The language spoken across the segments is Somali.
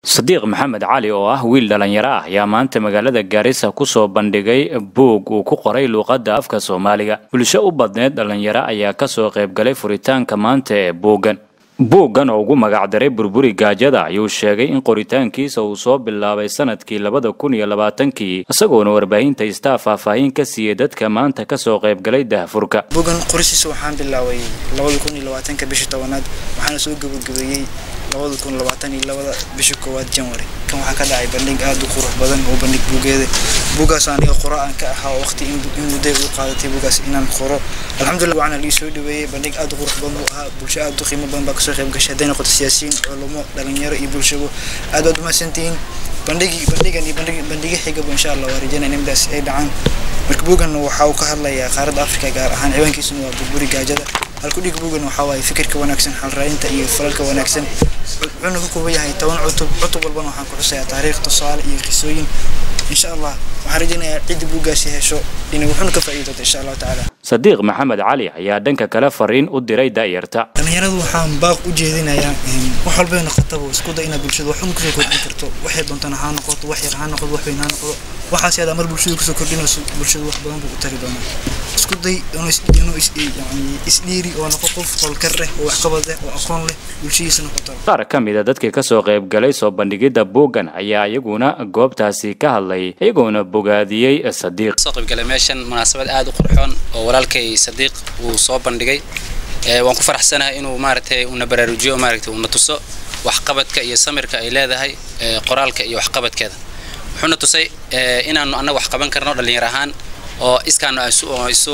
sadiiq maxamed cali oo ah wiil dhalinyaro ah ayaa maanta magaalada gaarisa kusoo bandhigay buug uu ku qoray luuqadda afka soomaaliga bulsho u badneed dhalinyaro ayaa kasoo qaybgalay furitaanka maanta ee buuggan buuggan oo ugu magacdaray burburi gaajada ayuu sheegay in qoritaankiisa uu soo bilaabay sanadkii labada kun iyo labaatankii isagoona warbaahinta istaa faahfaahin ka siiyey dadka maanta kasoo qaybgalay dahfurka buuggan qorisiisa waxaan bilaabay labada kun iyo labaatanka bishii tobanaad waxaana soo gabagabeeyey labada kun labaatan iyo labada bishii koowaad janwari kan waxaa ka dhacay bandhig aada u qurux badan oo bandhig buugeeda buuggaas aniga qoro aan ka ahaa oo waqti in mudday u qaadatay buuggaas inaan qoro alxamdulillah waxaana lii soo dhaweeyey bandhig aada u qurux badan buu ahaa bulsho aada u qiimo badan baa kasoo qayb gashay hadday noqoto siyaasiyiin culumo dhalinyaro iyo bulshabo aad waad umahadsantihiin bandhigi bandhigan iyo bandhig bandhiga xigaba insha allah waa rajaynaya in midaas ay dhacaan marka buuggan waxa uu ka hadlayaa qaaradda afrika gaar ahaan ciwaankiisuna waa burburi gaajada halkudhig buuggan waxaa waaye fikirka wanaagsan xalraadinta iyo falalka wanaagsan wuxuuna ka kooban yahay toban cutub cutub walbana waxaan ku xusayaa taariikh tusaale iyo qisooyin insha allah waxaan rajaynayaa cidda buuggaasi hesho inay wuxuuna ka faa'iidi doonto insha allahu tacaala sadiiq maxamed cali ayaa dhanka kale fariin u diray da'yarta dhalinyaradu waxaan baaq u jeedinayaa wax walbay noqotaba isku day inaad bulshada wax un kusoo kordhin karto waxay doontana ha noqoto wax yar ha noqoto wax weyn ha noqdo waxaas yadaa mar bulshada kusoo kordhinayso bulshada wax badan buu u tari doonaa isku day inuu isdhiiri oo noqo qof howlkar leh oo waxqabad leh oo aqoon leh bulshadiisa noqoto qaar ka mid a dadkii kasoo qaybgalay soo bandhigidda buuggan ayaa iyaguna goobtaasi ka hadlay iyagoona bogaadiyey sadiiq soo qaybgalay meeshan munaasabad aada u qurxoon oo walaalkay sadiiq uu soo bandhigay waan ku faraxsanahay inuu maaragtay una baraarujiyo maaragtay una tuso waxqabadka iyo samirka ay leedahay qoraalka iyo waxqabadkeeda wuxuuna tusay inaanu annaga wax qaban karno dhallinyar ahaan oo iskaanu isu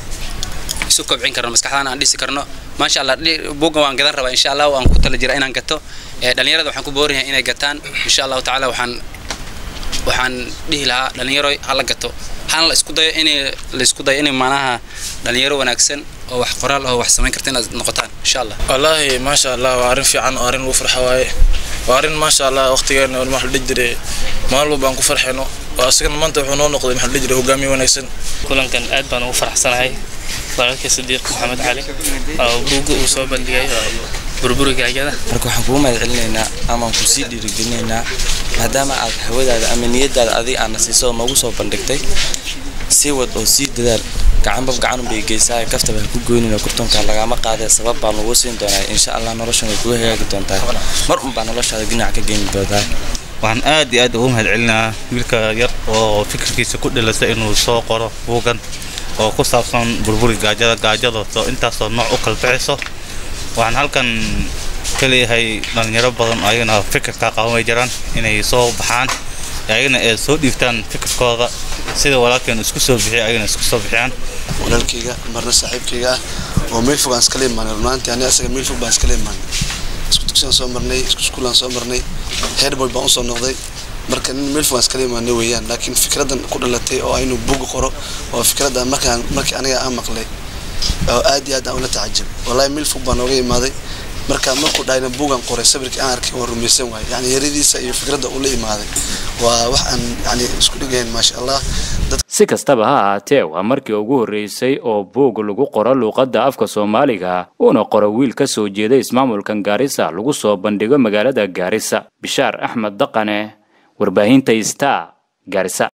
isu kobcin karno maskaxdaan aan dhisi karno maasha allah buuggan waan gadan rabaa insha allah waan ku tala jira inaan gato dhallinyarada waxaan ku boorinaya inay gataan insha allahu tacaala waxaan waxaan dhihi lahaa dhallinyaro hala gato hana la isku dayo in la isku dayo in maanaha dhalinyaro wanaagsan oo wax qoraal oo wax samayn karta inaad noqotaan insha allah wallaahi maasha allah waa arrin fiican oo arrin lagu farxa waaye waa arrin maasha allah waqtigeena waxa la dhihi jiray maalin walba aan ku farxayno asigana maanta wuxuu noo noqday maxaa la dhihi jiray hogaamiye wanaagsan kulankan aad baan ugu faraxsanahay walaalkay sadiiq maxamed cali oo buugga uu soo bandhigay burburi gaajada marka waxaan kugu mahad celinaynaa amaan ku sii dhiirigelinaynaa maadaama aad hawadaada ama niyadaada adiga aana siiso oo noogu soo bandhigtay sii wad oo sii dadaal gacanba gacanunbay geysaa kaftaba ha ku goynina kurtonka lagama qaadee sabab baa lagu siin doonaa insha allah noloshan way kugu hagaagi doontaa mar unbaa noloshaada dhinac ka geyni doontaa waxaan aad iyo aad ugu mahad celinaa wiilka yar oo fikirkiisa ku dhilasa inuu soo qoro buugan oo ku saabsan burburi gaajada gaajadaasoo intaasoo nooc u kala bixiso waxaan halkan ka leeyahay dhalinyaro badan oo ayagana fikirkaa qaban way jiraan inay soo baxaan ayagana ay soo dhiibtaan fikirkooda sida walaalkeen isku soo bixiya ayagana isku soo bixiyaan walaalkayga marna saaxiibkayga ah oo meel fog aan iskala imaanay runaantii ani asaga meel fog baan iskala imaanay isku dugsigaan soo marnay isku iskuulaan soo marnay heerboy baan usoo noqday marka nin meel fog aan iskala imaanay weeyaan laakiin fikradan ku dhalatay oo aynu buug qoro oo fikradda markaan markii aniga aan maqlay oo aad iyo aad aan ula tacajab wallahi meel fog baan nooga imaaday marka markuu dhahayna buugan qoray sawirkii aan arkay waan rumaysan waay yani yaradiisa iyo fikradda ula imaaday waa wax aan yani isku dhigayn maasha allah si kastaba ha ahaatee waa markii ugu horreysay oo buug lagu qoro luuqadda afka soomaaliga uuna qoro wiil ka soo jeeda ismaamulkan gaarisa lagu soo bandhigo magaalada gaarisa bishaar axmed daqane warbaahinta star gaarisa